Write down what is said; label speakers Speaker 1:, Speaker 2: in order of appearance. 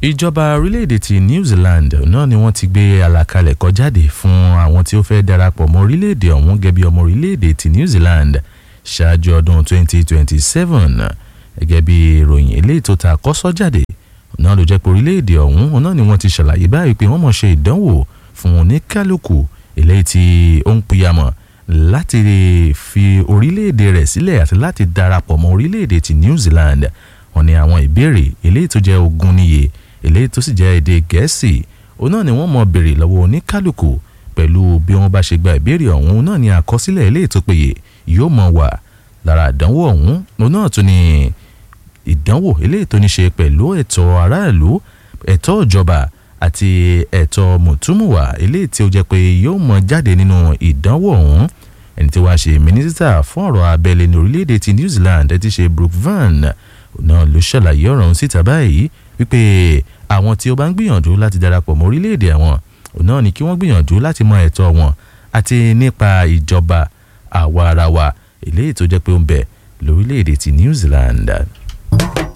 Speaker 1: ìjọba orílẹ̀-èdè ti New Zealand náà ni wọ́n ti gbé àlàkalẹ̀ kọ jáde fún àwọn tí ó fẹ́ darapọ̀ mọ́ orílẹ̀-èdè ọ̀hún gẹ́gẹ́ bí ọmọ orílẹ̀-èdè ti New Zealand ṣáájú ọdún 2027 gẹ́gẹ́ bí ìròyìn eléyìí tó ta kọ́sọ́ jáde náà ló jẹ́ pé orílẹ̀-èdè ọ̀hún náà ni wọ́n ti ṣàlàyé báyìí pé wọ́n mọ̀ ṣe ìdánwò fún oníkálukú eléyìí tí ó ń pìyàmọ̀ láti fi orílẹ̀-èdè rẹ̀ sílẹ̀ àti láti darapọ̀ mọ́ orílẹ̀-èdè ti New Zealand wọ́n ní àwọn ìbéèrè eléyìí tó jẹ́ ogún níye eléyìí tó sì jẹ́ èdè gẹ̀ẹ́sì òun náà ni wọ́n mọ̀ béèrè lọ́wọ́ oníkálukú pẹ̀lú bí wọ́n bá ṣe gba ìbéèrè ọ̀hún náà ni àkọsílẹ̀ eléyìí tó péye yóò mọ̀ wà lára ìdánwò ọ̀hún òun náà tún ni ìdánwò eléyìí tó ní ṣe pẹ̀lú ẹ̀tọ́ aráàlú ẹ̀tọ́ ìjọba àti ẹ̀tọ́ mùtúmùwà eléyìí tí ó jẹ́ pé yóò mọ̀ jáde nínú ìdánwò ọ̀hún ẹni tí wàá ṣe mínísítà fún ọ̀rọ̀ abẹ́lé ní orílẹ̀-èdè ti New Zealand ẹ ti ṣe Brooke Van náà ló ṣàlàyé ọ̀rọ̀ ọ̀hún síta báyìí wípé àwọn tí ó bá ń gbìyànjú láti darapọ̀ mọ́ orílẹ̀-èdè àwọn náà ni kí wọ́n gbìyànjú láti mọ ẹ̀tọ́ wọn àti nípa ìjọba àwa ara wa eléyìí tó jẹ́ pé ó ń bẹ lórílẹ̀-èdè ti New Zealand.